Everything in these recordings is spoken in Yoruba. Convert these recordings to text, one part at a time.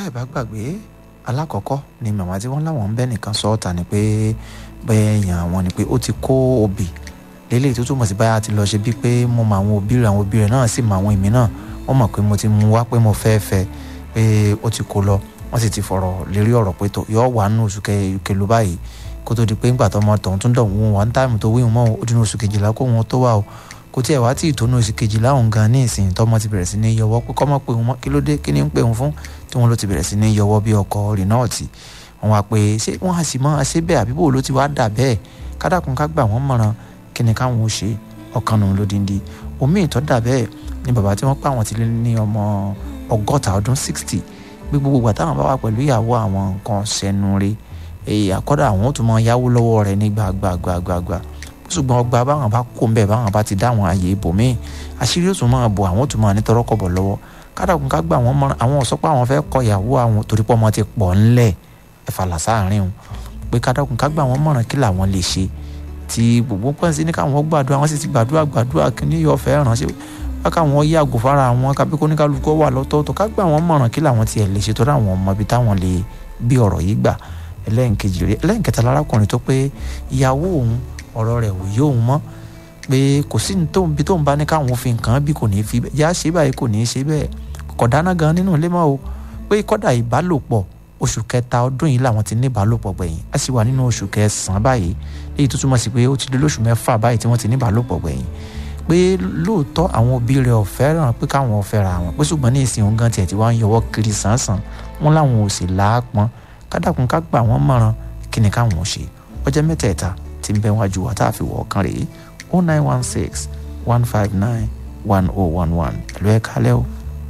láì bá gbàgbé alákọ̀ọ́kọ́ ni màmá tí wọ́n láwọn ń bẹ́ nìkan sọ ọ́ ta ni pé bẹ́ẹ̀ èèyàn àwọn ni pé ó ti kó obì lélẹ̀ tó túmọ̀ sí báyà ti lọ ṣe bíi pé mo mọ àwọn òbí rẹ̀ àwọn òbí rẹ̀ náà sì mọ àwọn èmi náà wọ́n mọ̀ pé mo ti mú wá pé mo fẹ́ fẹ́ pé ó ti kó lọ wọ́n sì ti fọ̀rọ̀ lérí ọ̀rọ̀ pé tó yọ wà nínú oṣù kẹlú báyìí kó tó di pé ńgbà tó ọmọ tọ̀hún tún dọ̀ wọ́n one time tó wíwọ́n mọ́ ó dín oṣù kejìlá kó wọn tó wà o kò tí ẹ̀ wá tí ìtọ́nú oṣù kejìlá òun gan ní ìsìn tọ́mọ ti bẹ̀rẹ̀ sí ní yọwọ́ pé kọ́mọ́ pé òun kí ló dé kí ni ń pè òun fún tí wọ́n ló ti bẹ̀rẹ̀ sí ní yọwọ́ bí ọkọ̀ rìnọ́ọ̀tì wọ́n wá pé ṣé wọ́n á sì mọ́ ṣé bẹ́ẹ̀ àbí bò ló ti wá dà bẹ́ẹ̀ kádàkùn ká gbà wọ́n mọ̀ràn kí ni káwọn ó ṣe ọkàn nù lódindi omi ìtọ́ dà bẹ́ẹ̀ ni bàbá tí wọ́n pa àwọn ti lé ní ọmọ ọgọ́ta ọdún sixty bí gbogbo ìgbà táwọn bá wà pẹ̀lú ìyàwó àwọn nǹkan ṣẹnu rí èyí àkọ́dà àwọn ó tún mọ yáwó lọ́wọ́ rẹ̀ ní gbàgbàgbàgbà ṣùgbọ́n ọgbà báwọn bá kó mbẹ́ báwọn bá ti dá àwọn àyè ibòmíì àṣírí ó tún máa bò àwọn ó tún máa ní tọrọkọ̀bọ̀ lọ́wọ́ kádàkùn ká gbà wọ́n mọ́ra àwọn ọ̀sọ́ pé àwọn fẹ́ kọ ìyàwó àwọn torí pé ọmọ ti pọ̀ ńlẹ̀ ẹ̀fà làsáàrin o pé kádàkùn ká gbà wọ́n mọ̀ràn kí làwọn lè ṣe tí gbogbo pọ́n sí ní káwọn gbàdúrà wọ́n sì ti gbàdúrà gbàdúrà kí ní yọ̀ fẹ́ ránṣẹ́ wá káwọn yàgò fara àwọn kábí kó ní kálukú wà lọ́tọ̀ọ̀tọ̀ ká gbà wọ́n mọ̀ràn kí làwọn tiẹ̀ lè ṣe tó dáwọn ọmọ ibi táwọn lè bí ọ̀rọ̀ yìí gbà ẹlẹ́nkejì rẹ̀ ẹlẹ́nkẹta lárákùnrin tó pé ìyàwó òun ọ̀rọ̀ rẹ̀ ò yé òun mọ́ pé kò sí ní tóun bí tóun bá ní káwọn fi nǹkan bí kò ní fi yá ṣe báyìí kò ní ṣe bẹ́ẹ̀ kò dáná gan nínú ilé mọ́ o pé kọ́dà ìbálòpọ̀ oṣù kẹta ọdún yìí làwọn ti ní ìbálòpọ̀ gbẹ̀yìn a sì wà nínú oṣù kẹsàn-án báyìí léyìí tó túmọ̀ sí pé ó ti lé lóṣù mẹ́fà báyìí tí wọ́n ti ní ìbálòpọ̀ gbẹ̀yìn pé lóòótọ́ àwọn òbí rẹ̀ ò fẹ́ràn pé káwọn ò fẹ́ra àwọn pé ṣùgbọ́n ní ìsìn òun gan tiẹ̀ tí wọ́n ń yọwọ́ kiri sàn-sàn wọn làwọn ò sì láàpọ́n kádàkùn ká gbà wọ́n mọ̀ràn kí ni káwọn ò ṣe ọjọ́ mẹ́tẹ̀ẹ̀ta tí ń bẹ wájú wa tá a fi wọ̀ ọ̀kan rèé o nine one six one five nine one oh one one ẹ̀lú ẹ̀ kálẹ̀ o.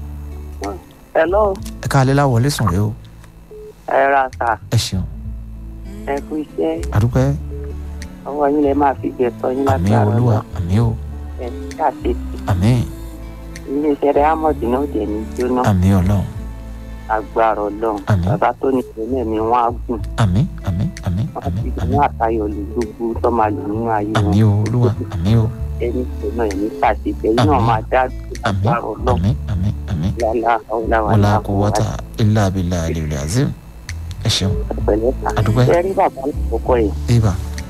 hello. ẹ kálẹ̀ láwọlé sùn rẹ o. ẹ ra ta ẹ ṣeun. ẹ kú iṣẹ́ àdúpẹ́. ọwọ́ yín lẹ máa fi jẹ sọ yín àmì lágbára olúwa Ọlọ́run. àmì o ẹ ní káṣe àmì ilé iṣẹ́ rẹ amọ̀dì náà dẹ̀ ní jóná àmì ọlọ́run agbára Ọlọ́run Àmín. bàbá tó ní ìpínlẹ̀ mi wọ́n á gùn àmì àmì àmì wọ́n àmì ti àmì ní àtayọ̀ lè gbogbo tó máa lò nínú ayé àmì wọn o olúwa àmì o ẹni tó náà ẹni káṣe tẹ̀yìn náà Àmín. máa dá àmì agbára Ọlọ́run àmì àmì àmì lálá ọ̀làwà wọlá kó wọ́tà ilá abilà àlèlè azim ẹ ṣeun pẹ̀lẹ́ ta Àdúpẹ́. ẹ rí bàbá àkọ́kọ́ yìí ibà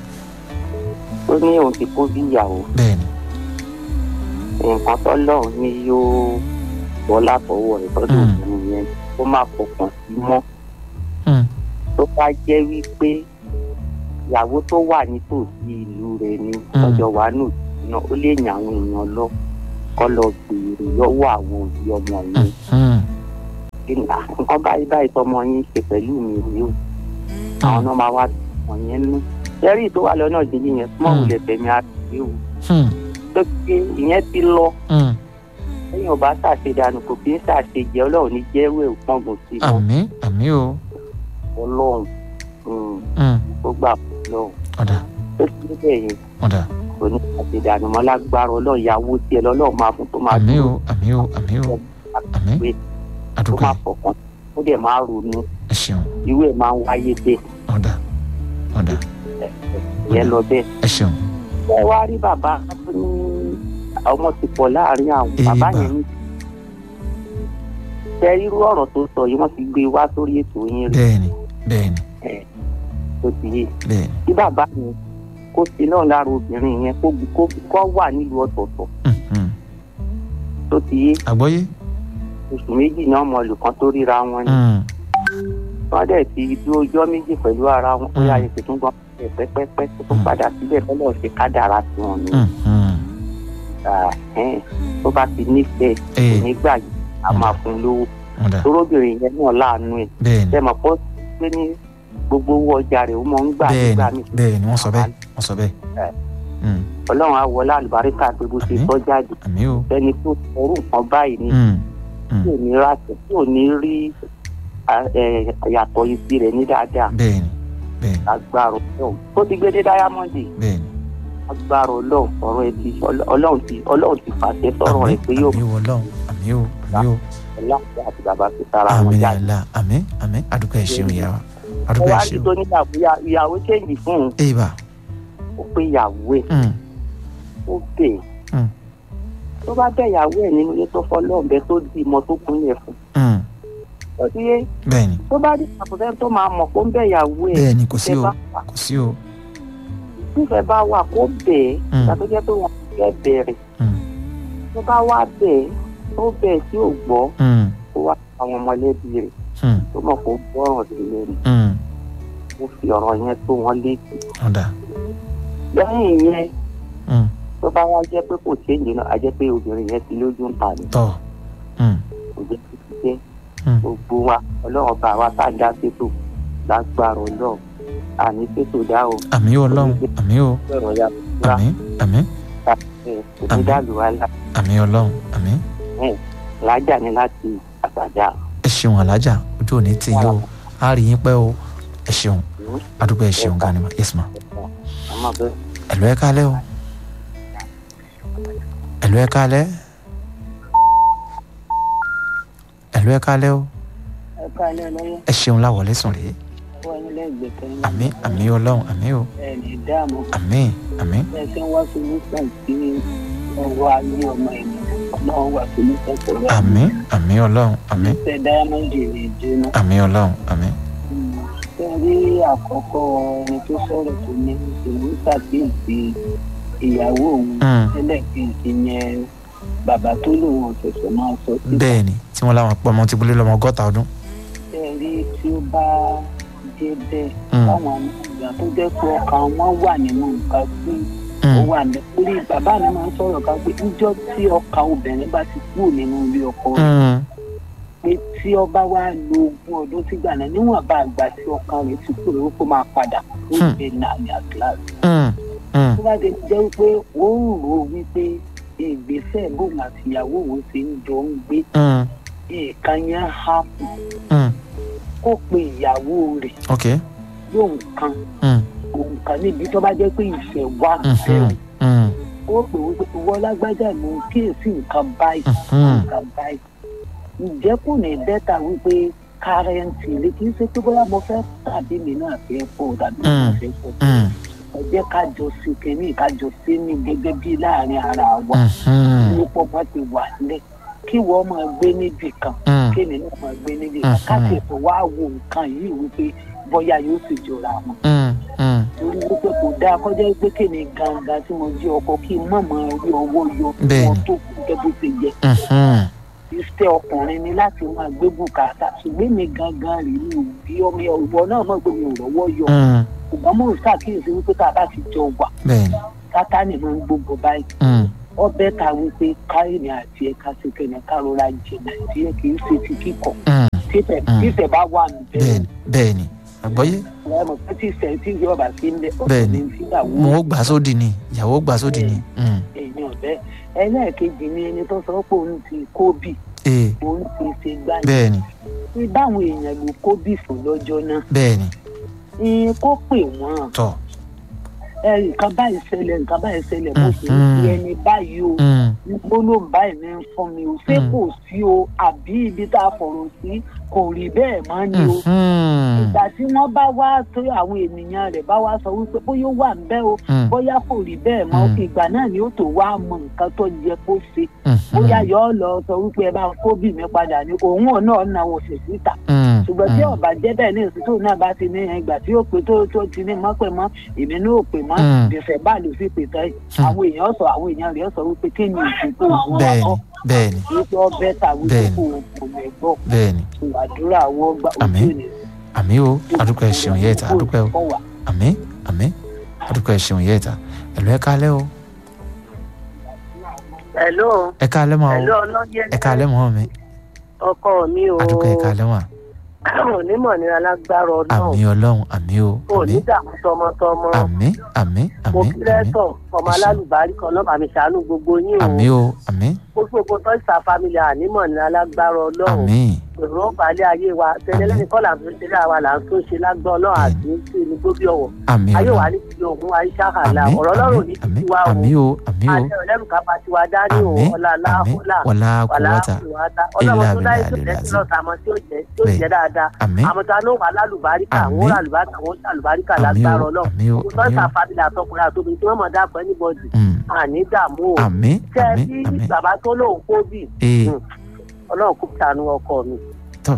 ó ní òun ti kó bí ìyàwó bẹ́ẹ̀ ni nǹkan tọ́lọ́run ní yóò bọ́ látọwọ́ rẹ̀ tọ́jú Mm. òun yẹn kó má fọkàn sí mọ́ Hmm, tó bá jẹ́ wípé ìyàwó tó wà nítòsí ìlú rẹ̀ ni Mm. ọjọ́ wa nù náà ó lè yàn àwọn èèyàn lọ kọ́ lọ béèrè lọ́wọ́ àwọn òbí ọmọ yẹn hmm, Kí ni, "Ah, nǹkan báyìí báyìí tọmọ yín ṣe pẹ̀lú mi rèé o àwọn náà máa wá ọmọ yẹn nú sẹ́rí tó wà lọ́nà jíjí yẹn súnmọ́ Mm. wulẹ̀ fẹ̀mí àti o hmm, tó pé ìyẹn ti lọ hmm. lẹ́yìn ọba ṣàṣedànù kò kí ń ṣàṣejẹ ọlọ́run ní jẹ́rú ẹ̀ pọ́ngùn sí i mọ́ àmì àmì o ọlọ́run mm, Hmm, ó gbà fún ọlọ́run ọ̀dà tó ti bẹ́ẹ̀ yẹn ọ̀dà kò ní ṣàṣedànù mọ́ lágbára ọlọ́run ìyàwó tiẹ̀ lọ́lọ́run máa fún tó máa àmì dúró o àmì o àmì o àmì pé tó àdúpẹ́ máa fọkàn ó dẹ̀ máa ronú ẹ ṣeun irú ẹ̀ máa ń wáyé bẹ́ẹ̀ ọ̀dà ọ̀dà ìyẹn lọ bẹ́ẹ̀. ẹ ṣeun ẹ wá rí bàbá tó ní ọmọ ti pọ̀ láàrin àwọn Èyí bàbá bà. yẹn ní. ṣe irú ọ̀rọ̀ tó sọ yìí wọ́n ti gbé wá sórí ètò yín rí bẹ́ẹ̀ ni bẹ́ẹ̀ ni tó ti yé bẹ́ẹ̀ ni kí bàbá yẹn kó sí náà lára obìnrin yẹn kó kó kó wà nílùú ọ̀tọ̀ọ̀tọ̀ Hmm, hmm. tó ti yé àgbọ́yé oṣù méjì náà mọ olùkan tó ríra wọn ni Hmm, wọ́n dẹ̀ ti dúró ọjọ́ méjì pẹ̀lú ara wọn ó Mm. yà ètò tó ń gbọ́n pẹ́pẹ́pẹ́ tó tún Mm. padà síbẹ̀ fọlọ́ ṣe kádàrá sí wọn ni hmm, hmm. Ah, ẹn, tó bá ti nífẹ̀ẹ́ Ee, nígbà yìí a Mm. máa fún un lówó ọ̀dà torobìnrin yẹn náà láàánú ẹ̀ bẹ́ẹ̀ ni ṣe mọ̀ pọ́ pé ní gbogbo owó ọjà rẹ̀ ó mọ̀ ń gbà bẹ́ẹ̀ nígbà ni míì bẹ́ẹ̀ ni wọ́n sọ bẹ́ẹ̀ wọ́n sọ bẹ́ẹ̀ Ẹ. Hmm, ọlọ́run á wọlé àlùbáríkà pé bó ṣe Àmín. sọ jáde àmì o ẹni tó orú nǹkan báyìí ni Hmm, tí ò ní ráṣẹ tí ò ní rí à- ẹ, yàtọ̀ ibi rẹ̀ ní dáadáa bẹ́ẹ̀ ni bẹ́ẹ̀ ni agbára ọlọ́run tó ti gbé dé dáyámọ́ndì bẹ́ẹ̀ ni agbára ọlọ́run ọ̀rọ̀ ẹ ti ọlọ́run ti ọlọ́run ti fàṣẹ sọ̀rọ̀ rẹ̀ pé yóò àmì wọ lọ́hùn àmì o àmì o láti àti bàbá fi tara wọn àmì jáde. àlà àmì àmì àdúgbò ẹ̀ ṣeun ìyá wa ó àdúgbò wá ẹ̀ sí ṣeun tó níyàwó ìyá- ìyàwó ṣèǹjì fún un èyí bá ó pé ìyàwó ẹ̀ Hmm, ó bẹ̀ Mm. tó bá bẹ̀ ìyàwó ẹ̀ nínú ilé tó fọ́ lọ́ọ̀bẹ tó di ìmọ̀ tó kúnlẹ̀ fún hmm, ọtí yé bẹ́ẹ̀ ni tó bá dé àkùtẹ́ tó máa mọ̀ kó ń bẹ̀ ìyàwó ẹ̀ bẹ́ẹ̀ ni kò sí o bá wà kò sí o nífẹ̀ẹ́ bá wà kó bẹ̀ ẹ́ Mm. tàbí jẹ́ pé wọ́n fẹ́ bẹ̀rẹ̀ Mm, tó bá wá bẹ̀ ẹ́ tó bẹ̀ ẹ́ tí ò gbọ́ mm, kó wá àwọn mọ̀lẹ́bí rẹ̀ mm, tó mọ̀ kó gbọ́ràn sí lẹ́nu mm. kó fi ọ̀rọ̀ yẹn tó wọn létí ọ̀dà lẹ́yìn yẹn Mm, tó bá wá jẹ́ pé kò séǹjì náà á jẹ́ pé obìnrin yẹn ti lójú ń ta ni tọ̀ Mm, kò jẹ́ kó ti jẹ́ mm. gbogbo wa ọlọ́run bá wa tá a dá sétò lágbára ọlọ́run àní sétò dá o àmì o ọlọ́run àmì o ọ̀rọ̀ ya wá àmì àmì ẹ̀ kò ní dàlú wa lá àmì ọlọ́run àmì lájà ni láti àgbàjá ẹ ṣeun alájà ojú òní tì yín o a rí yín pẹ́ o ẹ ṣeun adúgbò ẹ ṣeun gan ni ma yes ma àmọ́ bẹ́ẹ̀. ẹ̀lú ẹ kálẹ́ o ẹ̀lú ẹ kálẹ́ ẹ̀lú ẹ kálẹ́ o ẹ̀ka ilé ọlọ́yẹ ẹ ṣeun láwọlé sùn rèé wọ́n ní lẹ́gbẹ̀ẹ́ kan ní àmì àmì ọlọ́run àmì o ẹ̀ẹ́dì dáàmú àmì àmì bẹ́ẹ̀ tí wọ́n wá solúsàn sí ọwọ́ ayé ọmọ ẹ̀mí ọlọ́run wà solúsàn pẹ̀lú àmì àmì ọlọ́run àmì ìfẹ́ dáyámọ́ndì rẹ̀ jóná. àmì ọlọ́run àmì ṣe rí àkọ́kọ́ ẹni tó sọ̀rọ̀ tó ní ìṣòro ṣàkíyèsí ìyàwó òun Mm, ẹlẹ́ẹ̀kejì yẹn bàbá tó lòun ọ̀sẹ̀sẹ̀ máa sọ sí bẹ́ẹ̀ ni tí wọ́n láwọn pọ̀ ọmọ ti bulé lọ́mọ ọgọ́ta ọdún ṣe rí tí ó bá jẹ́ bẹ́ẹ̀ Mm, báwọn ìgbà tó jẹ́ pé ọkàn wọn wà nínú nǹkan tí ó mm, wà ní orí bàbá mi máa ń sọ̀rọ̀ kan pé níjọ́ tí ọkàn obìnrin bá ti kúrò nínú ilé ọkọ rẹ̀ mm, pé tí ọba wa lo ogún ọdún sígbà náà níwọ̀n bá àgbà tí ọkàn rẹ̀ ti kúrò ó kó máa padà ó Hmm. gbé náà ní àgíláàsì. mm, mm, tó bá ti jẹ́ wípé ó ń rò ó wípé ìgbésẹ̀ bóun àti ìyàwó òun ṣe ń jọ ń gbé mm, nǹkan yẹn há fún mm. kó pe ìyàwó rẹ̀ ok yóò kan mm, òun kan níbi tó bá jẹ́ pé ìfẹ́ wà mhm, bẹ́ẹ̀ mm, ó pè wípé ìwọ lágbájá ló ń kíyèsí nǹkan báyìí mhm, nǹkan báyìí ǹjẹ́ kò ní bẹ́tà wípé kárẹ́ǹtì lè kí n ṣe pé bóyá mo fẹ́ tàbí mi náà fẹ́ fọ́ tàbí mi náà fẹ́ fọ́ mm, ẹ jẹ́ ká jọ sí kínní ká jọ sí ní gẹ́gẹ́ bí láàrin ara wa mhm, ní pọ́pọ́ ti wà nílẹ̀ kí wọ́n máa gbé níbì kan mm, kí èmi náà máa gbé níbì kan ká Mhm. tètè wá wo nǹkan yìí wípé bóyá yóò sì jọra wọn mm, mm. torí wípé kò dáa kọjá pé kémi gangan tí mo jí ọkọ kí n má máa rí ọwọ́ yọ Bẹ́ẹ̀ni. wọn tó kù gẹ́gẹ́ bó ṣe yẹ Mhm, iṣẹ́ ọkùnrin ni láti máa gbé bùkátà ṣùgbọ́n mi gangan rí mi ò bí ọmọ ìwọ náà mọ̀ pé mi ò rọ́wọ́ yọ mm, ṣùgbọ́n mo ń ṣàkíyèsí wípé tá a bá ti jọ wà bẹ́ẹ̀ni sátánì máa ń gbogbo báyìí mm, ọbẹ̀ ta wípé káyìnì àti ẹ̀ka sí kẹ̀nẹ̀ kárọ̀ra jìnnà tí ẹ kì í ṣe ti kíkọ̀ mm, títẹ̀ Mm. títẹ̀ bá wà níbẹ̀ bẹ́ẹ̀ni bẹ́ẹ̀ni àgbọ́yé ẹ mọ̀ pé tí ìṣẹ̀ tí ìjọba bá sí ń lẹ̀ Bẹ́ẹ̀ni. ọ̀sẹ̀ ní ìyàwó mo ó gbà sódì ni ìyàwó ó gbà sódì ni mm, èèyàn bẹ́ẹ̀ ẹlẹ́ẹ̀kejì ni ẹni tó sọ pé òun ti kóbì ee òun ti ṣe gbáyé bẹ́ẹ̀ni pé báwọn èèyàn ló kóbì fún lọ́jọ́ náà bẹ́ẹ̀ni ìyẹn kó pè wọ́n tọ̀ ẹ nǹkan báyìí ṣẹlẹ̀ nǹkan báyìí ṣẹlẹ̀ mo sì ń Mhm. fi ẹni báyìí o mm, gbólóhùn báyìí ní ń fún mi o ṣé Mm. kò sí o àbí ibi tá a fọ̀rọ̀ sí kò rí bẹ́ẹ̀ mọ́ ni o mhm, ìgbà tí wọ́n bá wá tó àwọn ènìyàn rẹ̀ bá wá sọ wípé bóyá ó wà ń bẹ́ o mm, bóyá kò rí bẹ́ẹ̀ mọ́ Mm. ìgbà náà ni ó tó wá mọ nǹkan tó yẹ kó ṣe mhm, bóyá yọ ọ lọ sọ wípé ẹ bá ń kó bì mí padà ní òun ò náà náà wò sí síta mm, ṣùgbọ́n tí mm, ọba jẹ́ bẹ́ẹ̀ ní ìsìtò náà bá ti ní ìgbà tí ó pé tó tó ti ní mọ́ pé mọ́ èmi náà ò pè mọ́ Mm. gbèsè bá lò sí pètè yìí Mm. àwọn èèyàn sọ àwọn èèyàn rẹ̀ sọ wípé kí ni ìsìnkú òun bẹ́ẹ̀ni ọkọ bẹ́ẹ̀ni wípé ọbẹ̀ ta wípé Bẹ́ẹ̀ni. kò kò mẹ́ gbọ́ bẹ́ẹ̀ni àdúrà wọ́n gbà Àmín. ojú ni àmì o adúpẹ́ ṣeun yẹ́ ìta adúpẹ́ o kọ́ wà. àmì àmì adúpẹ́ ṣeun yẹ́ ìta ẹ̀lú ẹ kálẹ́ o hello ẹ kálẹ́ mọ́ o hello ọlọ́yẹ ẹ kálẹ́ mọ́ mi ọkọ mi o adúpẹ́ ẹ kálẹ́ mọ́ onímọ̀ ní alágbára àmì ọlọ́run àmì o àmì onídààmú tọmọtọmọ àmì àmì mo àmì kí àmì lẹ́tọ̀ ọmọ Ẹ ṣé. alálùbárí kan náà bàmí ṣàánú gbogbo yín o àmì o àmì gbogbo tọ́sà family ànímọ̀ ní alágbára ọlọ́run àmì èrò ọ̀bàlẹ̀ ayé wa tẹ́lẹ̀ lẹ́yìn kọ́là tó ṣe láwa là ń tó ṣe lágbọ́ ọlọ́run àti sí ní gbóbi ọ̀wọ̀ àmì ayé wa ọlọ́run ní ti ògùn àyíṣàkàlà àmì ọ̀rọ̀ ọlọ́run ní àmì ti wá o àmì o àmì o àti ọ̀lẹ́rù ká bá ti wá dání o àmì ọ̀là àmì aláhùlà wàlá wàlá kúwọ́tà kùwàtà ọlọ́run tó dáyé tó Ilà tẹ̀sí bìlà lọ́sà àmọ́ tí ó jẹ́ tí ó Bẹ́ẹ̀. jẹ́ dáadáa àmì àmọ́ tá a ló wà lálùbáríkà Àmín. wọ́n lálùbáríkà wọ́n lálùbáríkà àmì lágbára o ọlọ́run àmì o gbogbo àmì tọ́sà o family àtọkùnrin àtobìnrin tí wọ́n mọ̀ dápọ̀ anybody Mm, àní dààmú o àmì tẹ́ àmì bí àmì bàbá tó lóun kó bì ee ọlọ́run kò sànú ọkọ mi tọ́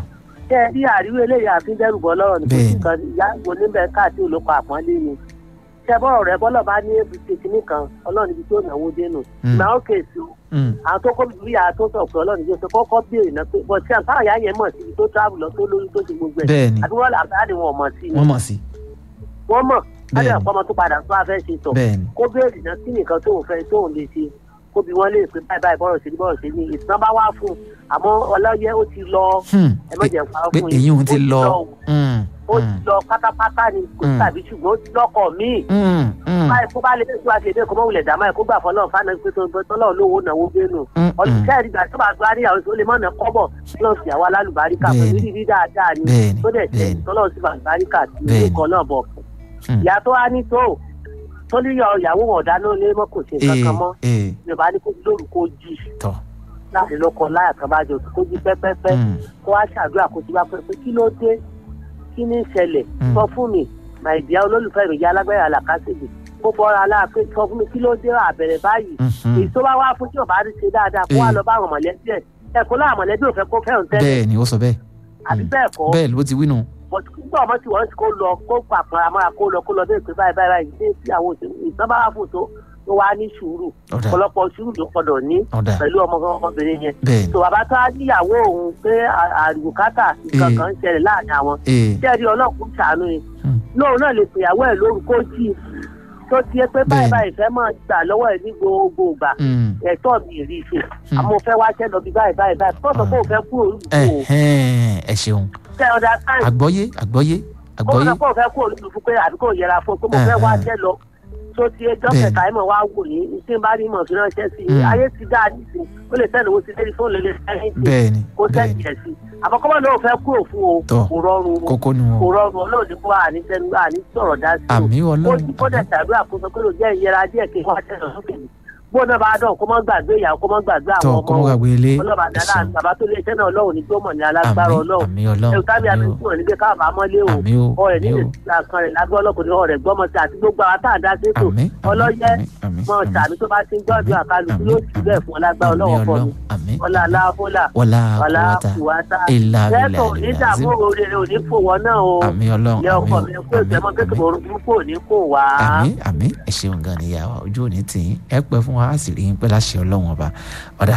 ṣé ẹ rí àríwé eléyà àfi dẹ́rù bọ́ lọ́rọ̀ nípa Bẹ́ẹ̀ni. nǹkan ìyá wo níbẹ̀ káàtì olóko àpọ́nlé ni ṣé bọ́rọ̀ rẹ bọ́lọ̀ bá ní èbúté kínní kan ọlọ́run ibi tí ó náwó dénú Mm. ìgbà ó kèsì o Mm. àwọn tó kọ́ bí ìyá tó sọ̀ pé ọlọ́run ibi tó kọ́kọ́ béèrè náà pé bọ́ọ̀ tí àǹfààní ìyá yẹn mọ̀ síbi tó travel lọ tó lóyún tó ṣe gbogbo ẹ̀ bẹ́ẹ̀ ni àbí wọ́n là bá ní wọn mọ̀ sí ni wọ́n mọ̀ sí wọ́n mọ̀ láti Bẹ́ẹ̀ni. ọ̀pọ̀ ọmọ tó padà tó a fẹ́ ṣe sọ bẹ́ẹ̀ ni kó béèrè náà kí nìkan tóun fẹ́ tóun lè ṣe kó bí wọ́n lè pé báyìí báyìí bọ́rọ̀ ṣe ní bọ́rọ̀ ṣe ní ìsìn bá wá fún un àmọ́ ọlọ́yẹ ó ti lọ Hmm. ẹ má jẹ́ parọ́ pé fún èyí òun ti ó lọ o. Mm. ó ti Mm. lọ pátápátá ni kò Mm. tàbí ṣùgbọ́n ó ti lọ́kọ̀ míì Mm. Mm. báyìí kó bá lè fẹ́ wá ṣe dé kó mọ̀ wulẹ̀ dàmá ẹ̀ kó gbà fọlọ́ fáná pé tó tó tọ́lọ́ lówó náwó gbénu Mm. ọdún Mm. kẹ́rì gbà tó bá gba níyàwó tó lè mọ̀ ná kọ́bọ̀ lọ́ọ̀ sì àwa lálùbáríkà pẹ̀lú Bẹ́ẹ̀ni. rírí dáadáa ni Bẹ́ẹ̀ni. tó dẹ̀ tẹ̀ Bẹ́ẹ̀ni. tọ́lọ́ sí bàbáríkà sí Bẹ́ẹ̀ni. orúkọ náà bọ̀ Hmm. ìyá tó wá ní tó tó ní yọ ìyàwó wọn dáná lé mọ́ kò ṣe nǹkan ee kan mọ́ ee yorùbá ní kó lóru kó jí tọ láti lọ́kọ láyà kan bá jọ kó jí pẹ́pẹ́pẹ́ Mm. kó wá ṣàdúrà kó ti bá pẹ́ pé kí ló dé kí ní ìṣẹ̀lẹ̀ Mm. sọ fún mi màìdíá olólùfẹ́ mi yá alágbára àlàkásìlè kó bọ́ra aláàpẹ́ sọ fún mi kí ló dé àbẹ̀rẹ̀ báyìí Mhm. èyí tó bá wá fún tí ò bá rí ṣe dáadáa kó wá Eh. lọ bá àwọn mọ̀lẹ́bí ẹ̀ ẹ̀kọ́ láwọn mọ̀lẹ́bí ò fẹ́ kó fẹ́ràn tẹ́lẹ̀ bẹ́ẹ̀ ni ó sọ bẹ́ẹ̀ àbí Mm. bẹ́ẹ̀ kọ́ bẹ́ẹ̀ ló ti wí nù bọ̀dù nígbà ọmọ tí wọ́n ti kó lọ kó pàpọ̀ àmọ́ra kó lọ kó lọ bẹ́ẹ̀ pé báyìí báyìí báyìí ṣé tí àwọn òṣèlú ìtàn bá wà fún tó tó wá ní sùúrù ọ̀dà ọ̀pọ̀lọpọ̀ sùúrù ló gbọ́dọ̀ ní ọ̀dà pẹ̀lú ọmọ ọmọbìnrin yẹn bẹ́ẹ̀ ni tó bàbá tó á níyàwó òun pé àrùkátà nǹkan kan ń ṣẹlẹ̀ láàrin àwọn ee jẹ́rìí ọlọ́kùnrin ṣàánú ni Hmm. lóun náà lè pèyàwó ẹ̀ lóru kó jí i tó tiẹ̀ pé báyìí Bẹ́ẹ̀ni. báyìí fẹ́ máa gbà lọ́wọ́ ẹ̀ ní gbogbo ìgbà Mm. ẹ̀tọ́ mi rí i ṣe Hmm. àmọ́ fẹ́ wá ṣẹ́ lọ bí báyìí báyìí báyìí tó sọ pé òun fẹ́ kúrò lùkú o Ẹ̀hẹ́n, ẹ ṣeun ṣe ọ̀dà sáyẹn àgbọ́yé àgbọ́yé ó àgbọ́yé sọ pé òun fẹ́ kúrò lùkú pé àbí kò yẹra fún un pé mo fẹ́ wá Ẹ̀hẹ́n. ṣẹ́ lọ tó ti ẹjọ́ Bẹ́ẹ̀ni. kẹta ẹ̀ mọ̀ wá wò yín tí n bá rí mọ̀ fi ránṣẹ́ sí i Hmm. ayé ti dáa nísìnyí ó lè sẹ́ni owó sí lórí fóònù lè sẹ́yìn tì bẹ́ẹ̀ ni kó bẹ́ẹ̀ sẹ́yìn ni ẹ̀ sí àmọ́ kọ́mọ́ náà fẹ́ kúrò fún o Tọ́. kò rọrùn o kókó nu kò o rọrùn ọlọ́run ní kó àní sẹ́nu àní sọ̀rọ̀ dá sí o àmì ó ọlọ́run ti kó dẹ̀ tàbí àkóso pé ló jẹ́ ìyẹra díẹ̀ kí wọ́n tẹ̀lé sókè ní bó náà bá dán kó má gbàgbé ìyàwó kó má gbàgbé tọ àwọn kọ́ mọ́ ọmọ gbàgbé ilé ọlọ́ba ẹ dáná ṣeun bàbá tó lé iṣẹ́ náà ọlọ́run ní gbọ́mọ̀ ní alágbára àmì ọlọ́run àmì ọlọ́run ẹ̀rù tábí àmì àmì o fún ọ̀ níbi káàbà mọ́lé o àmì o ọ̀rẹ́ àmì nílé o kan rẹ̀ lágbó ọlọ́kùnrin ọ̀rẹ́ gbọ́mọ sí àti gbogbo àwọn tá à ń dá sí ètò àmì ọlọ́yẹ àmì àmì mọ àmì tàbí tó bá ti ń gbọ́dọ̀ àkálùkù yóò sì bẹ́ẹ̀ fún ọlágbára àmì ọlọ́wọ́ fọ́ mi ọlọ́run àmì ọlá aláfọlá wọlá ọlá àkọwọ́ta kùwátá ìlà lẹ́tọ̀ àbílà onídààmú àlìlàzim oríire òní fò wọ́n náà o àmì ọlọ́run ilé àmì ọkọ o mi kó àmì ìfẹ́mọ́ àmì kékeré orúkú kò ní kò wá. àmì àmì ẹ ṣeun gan ni ìyá wa ojú òní tì í ẹ pẹ́ fún wa á sì rí yín pẹ́ láṣẹ ọlọ́run ọba ọ̀dà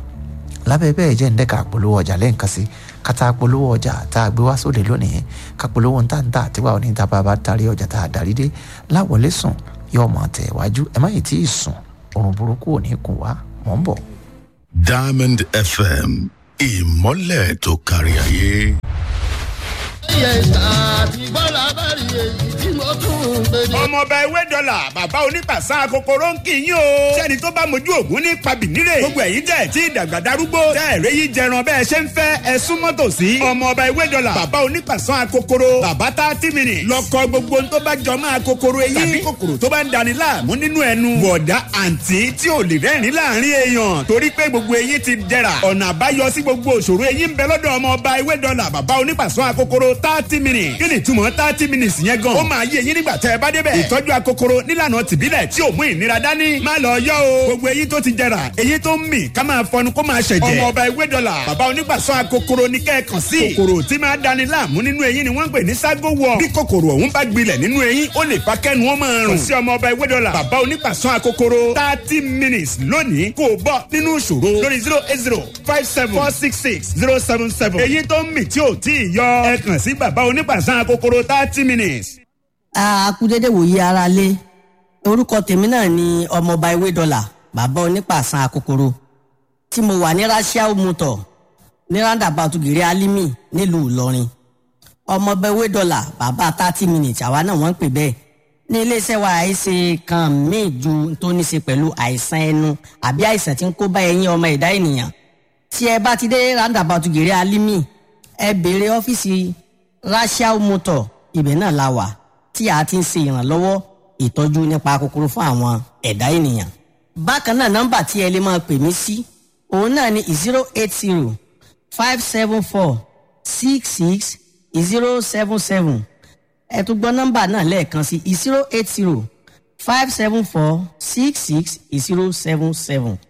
lábẹ́ bẹ́ẹ̀ jẹ́ ǹdẹ́ka polówó ọjà lẹ́ǹkan sí kátà polówó ọjà tá a gbé wá sóde lónìí ká polówó ń tàǹtà àtiwá òní tá a bá tarí ọjà tá a darí dé láwọlé sùn yóò mọ̀ tẹ̀ wájú ẹ má yìí tí ì sùn òrùn burúkú ò ní kùn wá mọ̀ ń bọ̀. Diamond FM ìmọ́lẹ̀ tó kárí ayé. ọmọọba ewé dọ́là bàbá onípàṣà kòkòrò ń kì í yín o. sẹ́ni tó bá mojú ògún ní pabìnírè. gbogbo ẹ̀yin tẹ̀ tí ìdàgbà darúgbó. tẹ́ ẹ̀rẹ́ yìí jẹran bẹ́ẹ̀ ṣe ń fẹ́ ẹ súnmọ́ tòsí. ọmọọba ewé dọ́là bàbá onípàṣà kòkòrò. bàbá tá a ti mìíní. lọ́kọ gbogbo tó bá jọ máa kòkòrò eyín. tàbí kòkòrò tó bá ń dani láàmú nínú ẹnu. bọ̀dá àǹtí tí ò lè rẹ́rìn láàrin èèyàn. torí pé gbogbo eyín ti jẹrà. ọ̀nà àbáyọ sí gbogbo òṣòro eyín ń bẹ lọ́dọ̀ ọmọọba ewé dọ́là bàbá onípàṣọ akokoro thirty minutes. kí ni ìtumọ̀ thirty minutes yẹn gan. ó máa yé eyín nígbà tẹ́ ẹ bá débẹ̀. ìtọ́jú akokoro nílànà tìbílẹ̀ tí ò mú ìnira dání. má lọ yọ o. gbogbo eyín tó ti jẹrà eyín tó ń mì ká máa fọnu kó máa ṣẹ̀jẹ̀. ọmọọba ewé dọ́là bàbá onípàṣọ akokoro ní kẹ́ẹ̀kan sí. kòkòrò tí máa dani láàmú nínú eyín ni wọ́n ń pè ní ságo wọ̀. bí kòkòrò ọ̀hún bá gbilẹ̀ nínú eyín ó lè fa kẹ́nu ó máa rùn. kò sí ọmọọba ewé dọ́là bàbá onípàṣọ akokoro thirty minutes lónìí kò bọ́ nínú ìṣòro lórí zero eight zero five seven four six six zero seven seven. èyí tó ń mì tí ò tí ì yọ ẹ kàn sí bàbá onípàṣán akokoro thirty minutes. akúdédé wòye ara lé orúkọ tèmi náà ni ọmọọba ewé dọlà bàbá onípàṣán akokoro tí mo wà ní rasiao motor ní roundabout gèrè alimi nílùú ìlọrin ọmọọba ewé dọlà bàbá thirty minutes àwa náà wọ́n ń pè bẹ́ẹ̀ ní iléeṣẹ́ wa àìsè kan míì ju tó ní ṣe pẹ̀lú àìsàn ẹnu àbí àìsàn tí ń kó bá ẹyin ọmọ ẹ̀dá ènìyàn tí ẹ bá ti dé roundabout gèrè alimi ẹ béèrè ọ́fíìsì rasiao motor ibẹ̀ náà la wà tí a ti ń ṣe ìrànlọ́wọ́ ìtọ́jú nípa kòkòrò fún àwọn ẹ̀dá ènìyàn. bákan náà nọ́mbà tí ẹ lè máa pè mí sí òun náà ni zero eight zero five seven four six six zero seven seven ẹ tún gbọ́ nọ́mbà náà lẹ́ẹ̀kan sí zero eight zero five seven four six six zero seven seven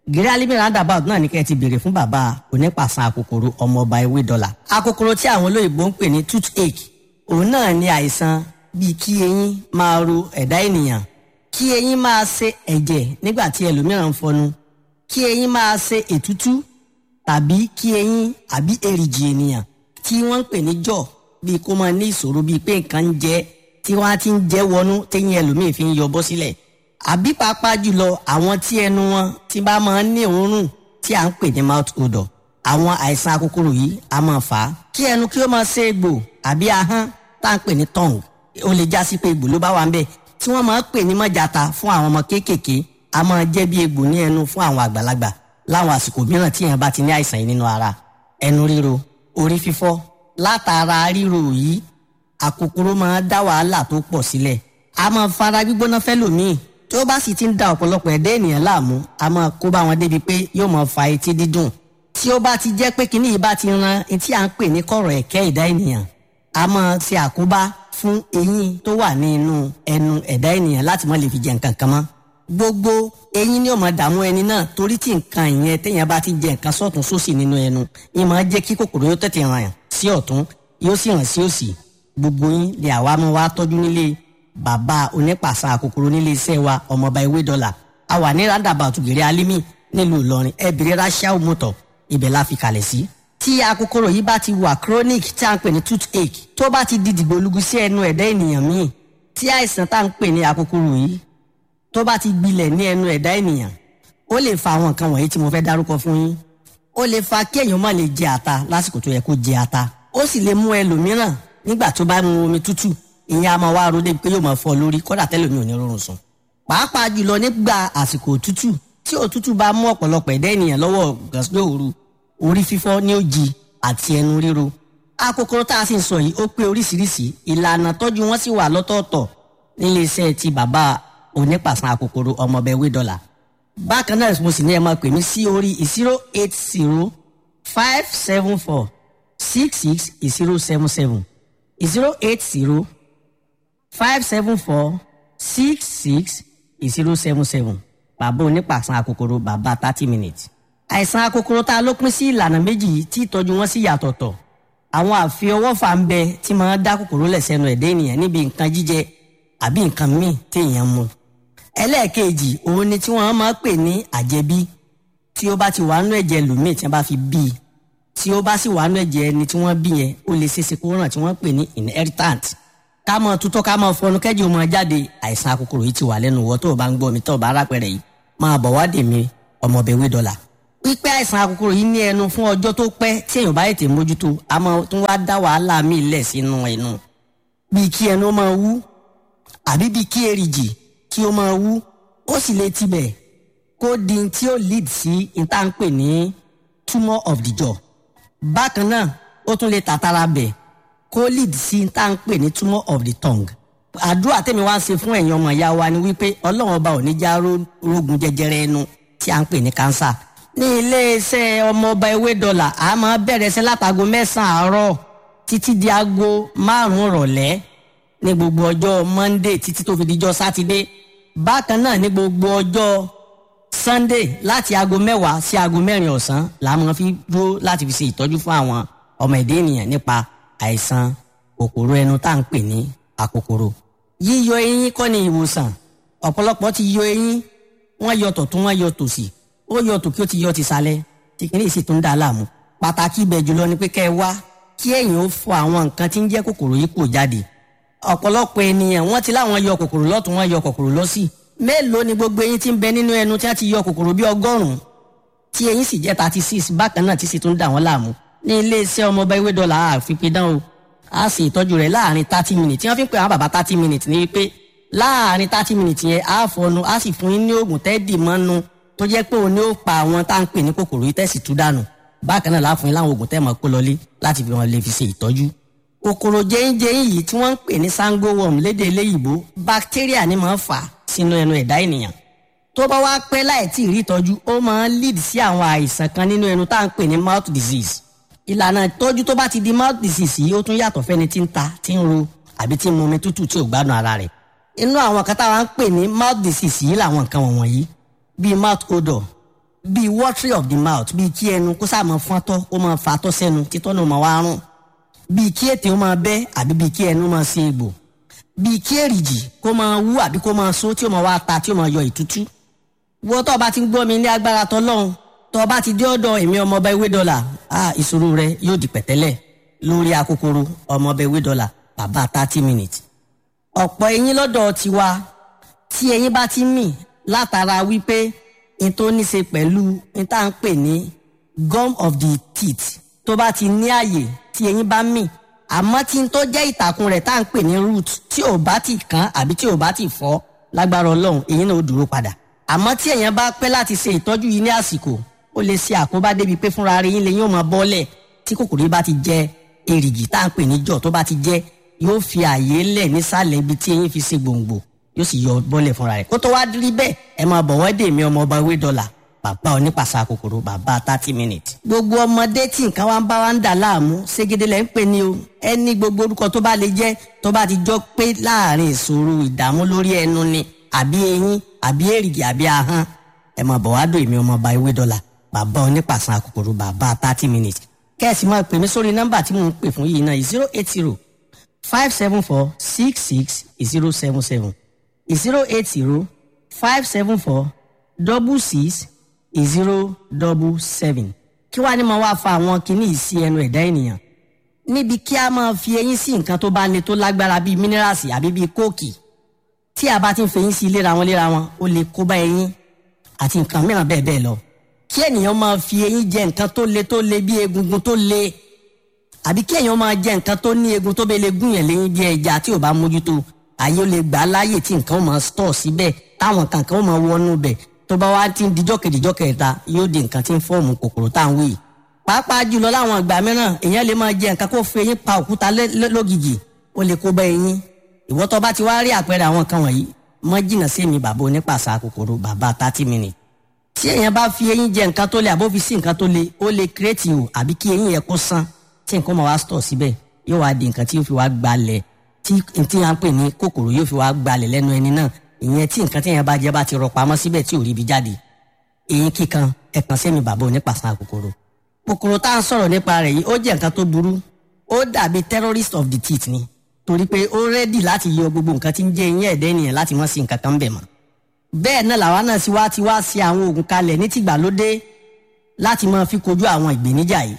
gírí alimi roundabout náà ní kẹ́ ẹ ti béèrè fún bàbá onípàṣán akòkòrò ọmọọba ewé dọ́là akòkòrò tí àwọn olóyìnbó ń pè ní toothache òun náà ní àìsàn bíi kí eyín máa ro ẹ̀dá ènìyàn kí eyín máa ṣe ẹ̀jẹ̀ nígbà tí ẹlòmíràn ń fọnu kí eyín máa ṣe ètútú tàbí kí eyín àbí èrìgì ènìyàn tí wọ́n ń pè ní jọ̀ bíi kó máa ní ìṣòro bíi pé nǹkan ń jẹ tí wọ́n á ti ń jẹ́ wọnú téyín ẹlòmíì fi ń yọ bọ́ sílẹ̀ àbí pàápàá jùlọ àwọn tí ẹnu wọn ti bá máa ń ní òórùn tí à ń pè ní mouth odor àwọn àìsàn akókòrò yìí a máa fà á kí ẹnu kí ó máa ṣe egbò àbí ahọ́n tá à ń pè ní tongue ó lè já sí pé egbò ló bá wà ń bẹ̀ tí wọ́n máa ń pè ní mọ́jàta fún àwọn ọmọ kéékèèké a máa jẹ́ bí egbò ní ẹnu fún àwọn àgbàlagbà láwọn àsìkò mìíràn tí èèyàn bá ti ní àìsàn yìí nínú ara ẹnu ríro orí fífọ́ látara ríro yìí àkókòrò máa dá wàhálà tó pọ̀ sílẹ̀ a máa fara gbígbóná fẹ́lòmíì tí ó bá sì ti ń da ọ̀pọ̀lọpọ̀ ẹ̀dá ènìyàn láàmú a máa kó bá wọn débi pé yóò máa fa etí dídùn tí ó bá ti jẹ́ pé kíní yìí bá ti ran etí à ń pè ní kọ̀rọ̀ ẹ̀kẹ́ ẹ̀dá ènìyàn a máa ṣe àkóbá fún eyín tó wà ní inú ẹnu ẹ̀dá ènìyàn láti má lè fi jẹ nǹkan kan mọ́ gbogbo eyín ni ó máa dààmú ẹni náà torí tí nǹkan ìyẹn téèyàn bá ti jẹ nǹkan sọ́tún sósì nínú ẹnu yín máa jẹ́ kí kòkòrò yóò tètè ràn sí ọ̀tún yóò sì ràn sí òsì gbogbo yín lè àwa máa wá tọ́jú nílé bàbá onípàṣà kòkòrò nílé iṣẹ́ wa ọmọọba ewé dọ́là a wà ní roundabout gèrè alimi nílùú ìlọrin ẹbìrì rachel motor ibẹ̀ la fi kalẹ̀ sí. tí akókòrò yìí bá ti wà chronic tí a ń pè ní toothache tó bá ti di dìgbòlugu sí ẹnu ẹ̀dá ènìyàn míì tí àìsàn tá à ń pè ní akókòrò yìí tó bá ti gbilẹ̀ ní ẹnu ẹ̀dá ènìyàn ó lè fa àwọn nǹkan wọ̀nyí tí mo fẹ́ dárúkọ fún yín ó lè fa kí èèyàn má lè jẹ ata lásìkò tó yẹ kó jẹ ata ó sì lè mú ẹlòmíràn nígbà tó bá mu omi tútù ìyẹn a máa wá ro débi pé yóò máa fọ lórí kódà tẹ́lẹ̀ mi ò ní rọrùn sùn. pàápàá jùlọ nígbà àsìkò òtútù tí òtútù bá mú ọ̀pọ̀lọpọ̀ ẹ̀dá ènìyàn lọ́wọ́ gàsílẹ̀ òru orí fífọ́ ní òjì àti ẹnu ríro. akókòrò tá a sì ń sọ yìí ó pé oríṣiríṣi ìlànà tọ́jú wọn sì wà lọ́tọ̀ọ̀tọ̀ nílé iṣẹ́ ti bàbá onípàṣán akókòrò ọmọọbẹ wé dọ́là. bákan náà mo sì ní ẹ máa pè mí sí orí zero eight zero five seven four six six zero seven seven zero eight zero five seven four six six zero seven seven bàbá onípàṣán akòkòrò bàbá thirty minutes. àìsàn akòkòrò tá a ló pín sí ìlànà méjì yìí tí ìtọ́jú wọn sì yàtọ̀tọ̀ àwọn àfiọwọ́fà ń bẹ tí máa dá kòkòrò lẹ̀ sẹ́nu ẹ̀dá ènìyàn níbi nǹkan jíjẹ àbí nǹkan míì téèyàn mu. ẹlẹ́ẹ̀kejì òun ni tí wọ́n máa pè ní àjẹbí tí ó bá ti wà nú ẹ̀jẹ̀ lòmíì tí wọ́n bá fi bí i tí ó bá sì wà nú ẹ̀jẹ̀ ẹni tí wọ́n bí yẹn ó lè ṣeéṣe kó ràn tí wọ́n pè ní inheritant ká mọ tutọ́ ká mọ fọnú kẹ́jì ó máa jáde àìsàn akòkòrò yìí ti wà lẹ́nu wọ́ tó o bá ń gbọ́ mi tó o bá rápẹ̀rẹ̀ yìí máa bọ̀ wá dè mí ọmọbẹ̀ wé dọ́là. pípẹ́ àìsàn akòkòrò yìí ní ẹnu fún ọjọ́ tó pẹ́ tí èèyàn bá ètè mójútó a máa tún wá dá wàhálà míì lẹ̀ sínú ẹnu. bíi kí ẹnu máa wú àbí bíi kí èrìgì kí ó máa wú ó sì lè tibẹ̀ kó di tí ó lead sí ìtànpè ní tumor of the jaw. bákan náà ó tún lè tàtàrà bẹ̀ kó lead sí tá à ń pè ní tumor of the tongue. àdúrà tèmi wá ń ṣe fún ẹ̀yin ọmọ ìyá wa ni wípé ọlọ́run ọba ò ní já rógun jẹjẹrẹ ẹnu tí à ń pè ní cancer. ní iléeṣẹ́ ọmọ ọba ewé dọ́là a máa bẹ̀rẹ̀ sí látago mẹ́sàn-án àárọ̀ títí di aago márùn-ún rọ̀lẹ́ ní gbogbo ọjọ́ monday títí tó fi dijọ́ sátidé bákan náà ní gbogbo ọjọ́ sunday láti aago mẹ́wàá sí aago mẹ́rin ọ̀sán la máa fi dúró láti fi ṣe ìtọ́jú fún àwọn ọmọ ẹ̀dá ènìyàn nípa àìsàn kòkòrò ẹnu tá à ń pè ní àkòkòrò. yíyọ eyín kọ́ ni ìwòsàn ọ̀pọ̀lọpọ̀ ti yọ eyín wọ́n yọ tọ̀tún wọ́n yọ tòsì ó yọ tòkí ó ti yọ ti sálẹ̀ tí kìíní sì tún dà á láàmú. pàtàkì ibẹ̀ jùlọ ni pé kẹ́ ẹ wá kí ẹ̀yin ó fọ àwọn nǹkan tí ń jẹ́ kòkòrò yìí kò jáde. ọ̀pọ̀lọpọ̀ ènìyàn wọ́n ti láwọn yọ kòkòrò lọ́tún wọ́n yọ kòkòrò lọ́sì mélòó ni gbogbo eyín tí ń bẹ nínú ẹnu tí wọ́n ti yọ kòkòrò bí ọgọ́rùn-ún tí eyín sì jẹ́ thirty six bákan náà tí sì tún dà wọ́n láàmú ní iléeṣẹ́ ọmọọba ewé dọ́là àfipidán o a sì ìtọ́jú rẹ̀ láàrin thirty minutes tí wọ́n fi ń pè àwọn bàbá thirty minutes ní wípé láàrin thirty minutes yẹn a fọnu a sì fún yín ní oògùn tẹ́ẹ̀dì mọ́nu tó jẹ́ pé òun ni ó pa àwọn tá à ń pè ní kòkòrò yìí tẹ̀sí tú dànù bákan náà láàfún yín láwọn oògùn tẹ́ẹ̀ mọ́ kó lọlé láti fi wọn lè fi ṣe ìtọ́jú. kòkòrò jẹ́yìnjẹ́yìn yìí tí wọ́n ń pè ní sango worm lédè eléyìíbó bacteria ni máa ń fà sínú ẹnu ẹ̀dá ènìyàn tó bá wá pẹ́ láì tí ì rí ìtọ́jú ó máa ń lead sí àwọn àìsàn kan nínú ẹnu tá à ń pè ní mouth disease ìlànà ìtọ́jú tó bá ti di mouth disease yìí ó tún yàtọ̀ fẹ́ni tí ń ta tí ń ro àbí tí ń mu omi tútù tí ò gbádùn ara rẹ̀ inú àwọn kan táwa ń pè ní mouth disease yìí làwọn nǹkan wọ̀nyí bíi mouth odor bíi watery of the mouth bíi kí ẹnu kó sáà máa fọ́n tọ́ ó máa fa tọ́ sẹ́nu títọ́ náà máa wá rùn bíi kí ètè ó máa bẹ́ àbí bíi kí ẹnu máa ṣe egbò bíi kí èrìjì kó máa wú àbí kó máa so tí ó máa wá ta tí ó máa yọ ìtútú wọ́n tó o bá ti ń gbọ́ mi ní agbára tọ́lọ́run tó o bá ti dé ọ̀dọ̀ èmi ọmọọba ewé dọ́là ah ìṣòro rẹ yóò di pẹ̀tẹ́lẹ̀ lórí akókòrò ọmọọba ewé dọ́là bàbá thirty minutes ọ̀pọ̀ eyín lọ́dọ̀ tiwa tí eyín bá ti mì látara wípé n tó ní ṣe pẹ̀lú n tá à ń pè ní gum of the teeth tó bá ti ní àyè tí eyín bá mì àmọ́ tí n tó jẹ́ ìtàkùn rẹ̀ tá à ń pè ní root tí ò bá ti kán àbí tí ò bá ti fọ́ lágbára ọlọ́run eyín náà ó dúró padà àmọ́ tí èèyàn bá pẹ́ láti ṣe ìtọ́jú yìí ní àsìkò ó lè ṣe àkóbá débi pé fúnra rẹ̀ yín lè yín ó máa bọ́lẹ̀ tí kòkòrò yìí bá ti jẹ èrìgì tá à ń pè ní jọ̀ tó bá ti jẹ yóò fi àyè lẹ̀ nísàlẹ̀ ibi tí eyín fi ṣe gbòǹgbò yóò sì yọ bọ́lẹ̀ fúnra rẹ̀ kó tó wá rí bẹ́ẹ̀ ẹ máa bọ̀ wọ́n dè mí ọmọ ọba ewé dọ́là bàbá onípàṣà kòkòrò bàbá thirty minutes. gbogbo ọmọdé tí nǹkan wa ń bá wa ń dà láàmú ségede lẹ́ ń pè ní o ẹni gbogbo orúkọ tó bá lè jẹ́ tó bá ti jọ pé láàrin ìṣòro ìdààmú lórí ẹnu ni àbí eyín àbí èrìgì àbí ahọ́n ẹ máa bọ̀ wá dò èmi ọmọ ọba ewé dọ́là bàbá onípàṣà kòkòrò bàbá thirty minutes. kẹ́sì máa pè mí sórí nọ́mbà tí mò ń pè fún yìí náà zero eight zero five seven four six six zero seven seven zero eight zero five seven four double six zero double seven kí wàá ní máa wá fa àwọn kinní yìí sí ẹnu ẹ̀dá ènìyàn níbi kí a máa fi eyín sí nǹkan tó bá le tó lágbára bíi mínírààsì àbí bíi kóòkì tí a bá ti ń fi eyín sí léra wọn léra wọn ó lè kó bá eyín àti nǹkan mìíràn bẹ́ẹ̀ bẹ́ẹ̀ lọ kí ènìyàn máa fi eyín jẹ nǹkan tó le tó le bíi egungun tó le àbí kí èèyàn máa jẹ nǹkan tó ní egun tó bẹ lè gún yẹn léyìn bí ẹja tí ò bá mójútó àyè ó lè gbà á láàyè tí nǹkan ó máa stọ̀ síbẹ̀ táwọn kankan ó máa wọnú bẹ̀ tó bá wá ti ń dijọ́ kejìjọ́ kẹta yóò di nǹkan tí ń fọ́ọ̀mù kòkòrò tá à ń wí. pàápàá jùlọ láwọn ìgbà mìíràn èèyàn lè máa jẹ nǹkan kó fi eyín pa òkúta lógìjì ó lè kó bá eyín ìwọ tó bá ti wá rí àpẹẹrẹ àwọn kan wọ̀nyí mọ́ jìnnà sí mi bàbá onípàṣà kòkòrò bàbá thirty minutes. tí èèyàn bá fi eyín jẹ nǹkan tó le àbó fi sí nǹkan tó le ó lè kírètì o àbí kí eyín yẹn kó sán tí nǹkan máa wá stọ̀ síbẹ̀ yóò wá di nǹkan tí yóò fi wá gbalẹ̀ tí tí a ń pè ní kòkòrò yóò fi wá gbalẹ̀ lẹ́nu ẹni náà ìyẹn tí nǹkan tí yẹn bá jẹ bá ti rọ pamọ́ síbẹ̀ tí ò rí ibi jáde eyín kíkan ẹ̀kan sẹ́mi bàbá onípàṣán kòkòrò kòkòrò tá à ń sọ̀rọ̀ nípa rẹ̀ yìí ó jẹ́ nǹkan tó burú ó dàbí terrorist of the teeth ni torí pé ó rẹ́dì láti yọ gbogbo nǹkan tí ń jẹ́ eyín ẹ̀dẹ́ ènìyàn láti mọ́ sí nǹkan kan bẹ̀ mọ́ bẹ́ẹ̀ náà làwa náà sì wá ti wá sí àwọn oògùn kalẹ̀ ní tìgbàlódé láti máa fi kojú àwọn ìgbéníjà yìí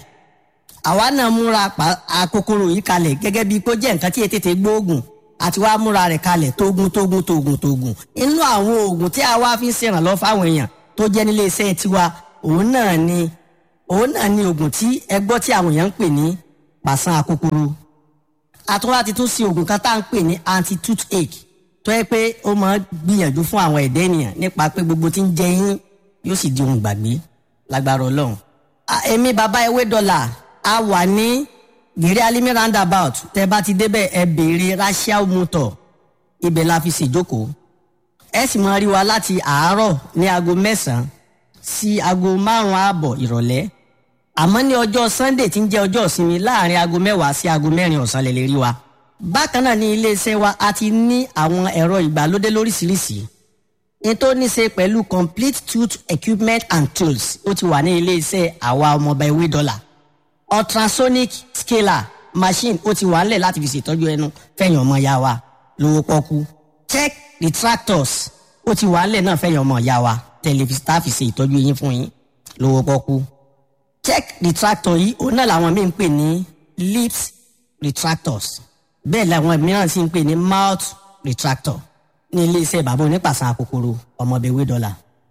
àwa náà múra àkókòrò yìí kalẹ̀ gẹ́gẹ́ bíi kó jẹ́ nǹkan tí ètètè gbóògùn àti wàá múra rẹ̀ kalẹ̀ tógun tógun tógun tógun inú àwọn oògùn tí a wá fi ń ṣèrànlọ́ fáwọn èèyàn tó jẹ́ nílé iṣẹ́ tiwa òun náà ni òun náà ni oògùn tí ẹ gbọ́ tí àwọn èèyàn ń pè ní pàṣán àkókòrò àtúwá ti tún sí oògùn kan tá à ń pè ní anti toothache tó yẹ pé ó máa gbìyànjú fún àwọn ẹ̀dá ènìyàn nípa pé gbogbo tí ń jẹ yín yóò sì di ohun gbàgbé lágbára ọlọ́run èmi bàbá ewé dọ́là a wà ní gèrè alimi roundabout tẹ bá ti débẹ̀ ẹ béèrè rachel motor ibẹ̀ la fi ṣèjókòó ẹ sì máa rí wa láti àárọ̀ ní aago mẹ́sàn-án sí aago márùn-ún ààbọ̀ ìrọ̀lẹ́ àmọ́ ní ọjọ́ sunday tí ń jẹ́ ọjọ́ ìsinmi láàrin aago mẹ́wàá sí aago mẹ́rin ọ̀sán lè lè rí wa bákan náà ní iléeṣẹ́ wa a ti ní àwọn ẹ̀rọ ìgbàlódé lóríṣiríṣi ní tó ní ṣe pẹ̀lú complete tooth equipment and tools ó ti wà ní iléeṣẹ́ àwa ọmọọba ewé dọ́là ultrasonic scaler machine ó ti wà ńlẹ̀ láti fi ṣètọ́jú ẹnu fẹ̀yìn ọmọ ya wa lówó pọ́kú check retractors ó ti wà ńlẹ̀ náà fẹ̀yìn ọmọ ya wa tẹlifíṣítà fi ṣe ìtọ́jú eyín fún yín lówó pọ́kú check retractor yìí òun náà làwọn míì ń pè ní lips retractors bẹ́ẹ̀ làwọn mìíràn sì ń pè ní mouth retractor ní iléeṣẹ́ bàbá onípàṣán kòkòrò ọmọbẹ̀wé dọ́là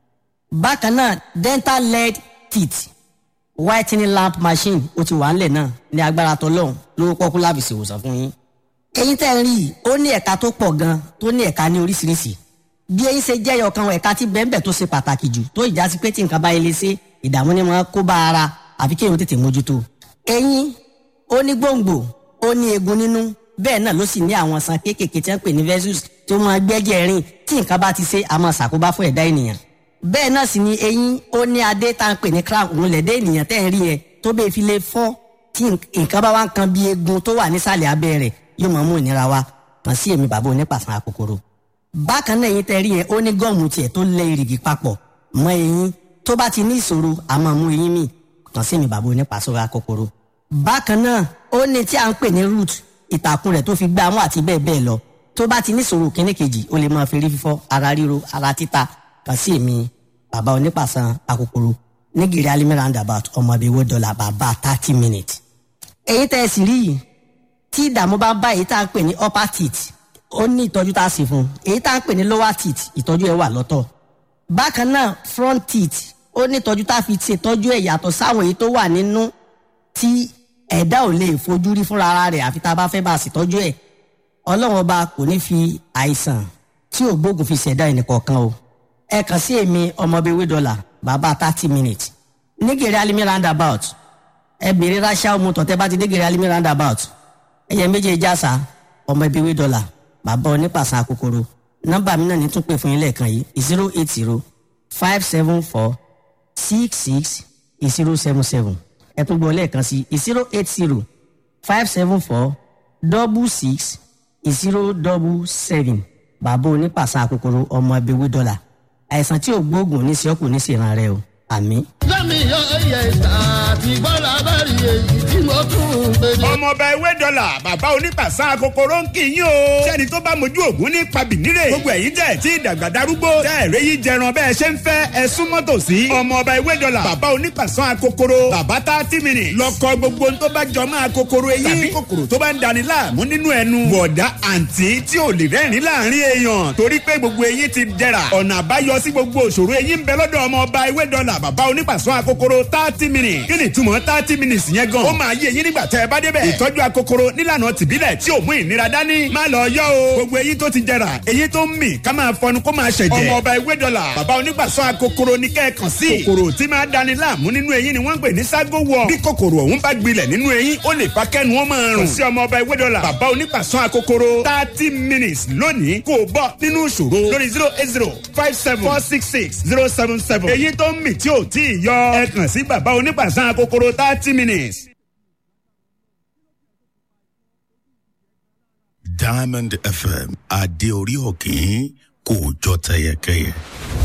bákan náà dental lead teeth whitening lamp machine ó ti wà ńlẹ̀ náà ní agbára tọlọ́hún lówó pọ́kú láfi ṣèwòsàn fún yín. eyín tẹ́ ń rí i ó ní ẹ̀ka tó pọ̀ gan tó ní ẹ̀ka ní oríṣiríṣi bí eyín ṣe jẹ́yọ̀ kan ẹ̀ka tí bẹ́ẹ̀nbẹ́ẹ̀ tó ṣe pàtàkì jù tó ìjà sí pé tí nǹkan bá yẹ lé ṣe ìdààmú ni wọ́n kó bá ara àfi kéèyàn tètè mójútó. eyín ó ní gbòǹgbò ó ní eegun nínú bẹ́ẹ̀ náà ló sì ní àwọn san kéékèèké tí wọ́n pè ní vessels tó máa gbẹ́jẹ̀ rìn tí nǹkan bá ti ṣe àmọ́ ṣàkóbá fún ẹ̀dá ènìyàn bẹ́ẹ̀ náà sì ni eyín ó ní adé tá à ń pè ní crown òun lẹ̀dẹ́ ènìyàn tẹ́ ń rí yẹn tó bẹ́ẹ̀ fi lè fọ́ tí nǹkan bá wá ń kan bí eegun tó wà nísàlẹ̀ abẹ́ rẹ̀ yóò máa mú ìnira wá kàn sí èmi bàbá onípàṣán àkókòrò. bákan náà eyín tẹ́ rí yẹn ó ní gọ́ọ̀mù tiẹ̀ tó lẹ ìrìgì papọ̀ mọ́ eyín tó bá ti ní ìṣòro a máa mú eyín mi kàn sí mi bàbá onípàṣọra kòkòrò. bákan náà ó ní tí a ń pè ní root ìtàkùn rẹ̀ tó fi gbá mú àti bẹ́ẹ̀ bẹ́ẹ̀ lọ tó bá ti ní ìṣòro kíní kejì ó lè máa fi rí fífọ́ ara ríro ara títa kàn sí èmi bàbá onípàṣán akòkòrò ní gírí alimi roundabout ọmọ ìbíwó dọ́là bàbá thirty minutes. èyí tẹ́ ẹ sì rí yìí tí ìdààmú bá bá èyí tá à ń pè ní upper teeth ó ní ìtọ́jú tá a sì fún un èyí tá à ń pè ní lower teeth ìtọ́jú ẹ̀ wà lọ́tọ̀ bákan náà front teeth ó ní ìtọ́jú tá a fi ṣètọ́jú ẹ̀ yàtọ̀ sáwọn èyí tó wà nínú tí ẹ̀dá ò lè fojú rí fúnra ara rẹ̀ àfi tá a bá fẹ́ bá a ṣètọ́jú ẹ̀ ọlọ́run ọba kò ní fi àìsàn tí ò gbógun fi ṣẹ̀dá ẹnìkọ̀ọ̀kan o ẹ kàn sí èmi ọmọbìnrin dọ́là bàbá thirty minutes nígèrè alimi roundabout ẹ bèrè ráṣà ọmọ tọ̀tẹ́ bá ti dégèrè alimi roundabout ẹyẹ méjèèjì àṣà ọmọbìnrin dọ́là bàbá onípàṣán kòkòrò nọ́mbà mi náà ní tún pè fún yín lẹ́ẹ̀kan yìí zero eight zero five seven four six six zero seven seven ẹ tún gbọ́ lẹ́ẹ̀kan sí zero eight zero five seven four double six zero double seven bàbá onípàṣán kòkòrò ọmọ ẹbí dọ́là àìsàn tí ò gbóògùn ní sí ọkùnrin ní sí ìran rẹ o àmì. lẹ́mi yọ ẹyẹ ìta àti gbọ́dọ̀ abẹ́rẹ́ èyí tí mo tún ń gbé ní. ọmọọba ewé dọ́là bàbá onípàṣán kòkòrò ń kì í yín o. sẹ́ni tó bá mojú ògún ní pabìnírè. gbogbo ẹ̀yin tẹ̀ tí ìdàgbà darúgbó. tẹ́ ẹ̀rẹ́ yìí jẹran bẹ́ẹ̀ ṣe ń fẹ́ ẹ súnmọ́ tòsí. ọmọọba ewé dọ́là bàbá onípàṣán kòkòrò. bàbá tá a ti mìíràn. lọ́kọ gbogbo tó bá jọ máa kòkòrò eyín. tàbí kòkòrò tó bá ń dani láàmú nínú ẹnu. bọ̀dá àǹtí tí ò lè rẹ́rìn láàrin èèyàn. torí pé gbogbo eyín ti dẹ̀ra. ọ̀nà àbáyọ sí gbogbo òṣòro eyín ń bẹ lọ́dọ̀ ọmọọba ewé dọ́là bàbá onípàṣán akokoro thirty minutes. kí ni ìtumọ̀ thirty minutes yẹn gan. ó máa yé eyín nígbà tẹ́ ẹ bá débẹ̀. ìtọ́jú akokoro nílànà tìbílẹ̀ tí ò mú ìnira dání. má lọ yọ o. gbogbo eyín tó ti jẹrà eyín tó ń mì ká máa fọnu kó máa ṣẹ̀jẹ̀. ọmọ ọba ewé dọ́là bàbá onígbàsọ́ akokoro ní kẹ́ẹ̀kan sí. kòkòrò tí máa dani láàmú nínú eyín ni wọ́n ń pè ní ságo wọ̀. bí kòkòrò ọ̀hún bá gbilẹ̀ nínú eyín ó lè fa kẹ́nu wọn máa rùn. kò sí ọmọ ọba ewé dọ́là bàbá onígbàsọ́ akokoro thirty minutes lónìí kò bọ́ nínú ìṣòro lórí zero eight zero five seven four six six zero seven seven. eyín tó ń mì tí ò tí ì yọ ẹ kàn sí bàbá onígbàsọ́ akokoro thirty minutes. Diamond FM adé orí òkín kò jọ tẹyẹkẹyẹ.